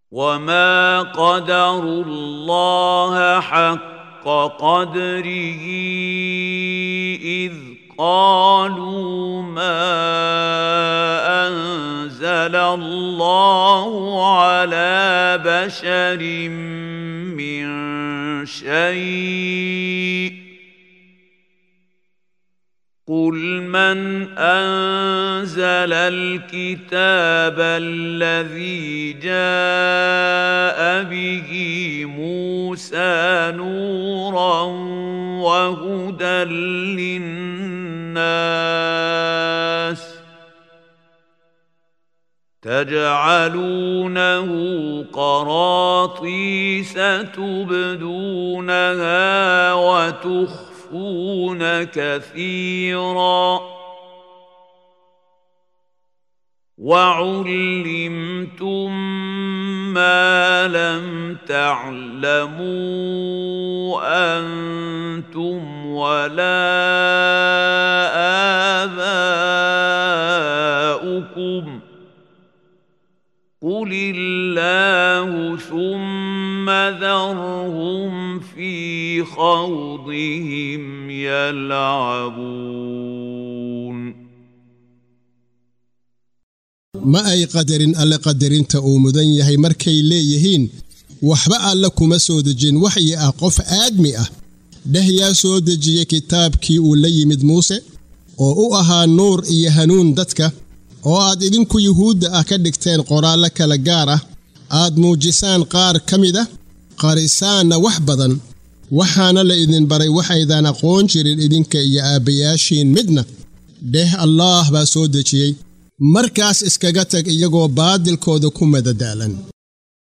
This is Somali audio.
وما قدروا الله حق قدره اذ قالوا ما انزل الله على بشر من شيء قل من انزل الكتاب الذي جاء به موسى نورا وهدى للناس تجعلونه قراطيس تبدونها وتخفون يخفون كثيرا وعلمتم ما لم تعلموا انتم ولا اباؤكم قل الله ثم ذرهم في خوضهم يلعبون ma ay qadarin alle qadarinta uu mudan yahay markay leeyihiin waxba alle kuma soo dejin waxyi ah qof aadmi ah dheh yaa soo dejiyey kitaabkii uu la yimid muuse oo u ahaa nuur iyo hanuun dadka oo aad idinku yuhuudda ah ka dhigteen qoraallo kala gaar ah aad muujisaan qaar ka mid ah qarisaanna wax badan waxaana la idin baray waxaydaan aqoon jirin idinka iyo aabbayaashiin midna dheh allaah baa soo dejiyey markaas iskaga tag iyagoo baadilkooda ku madadaalan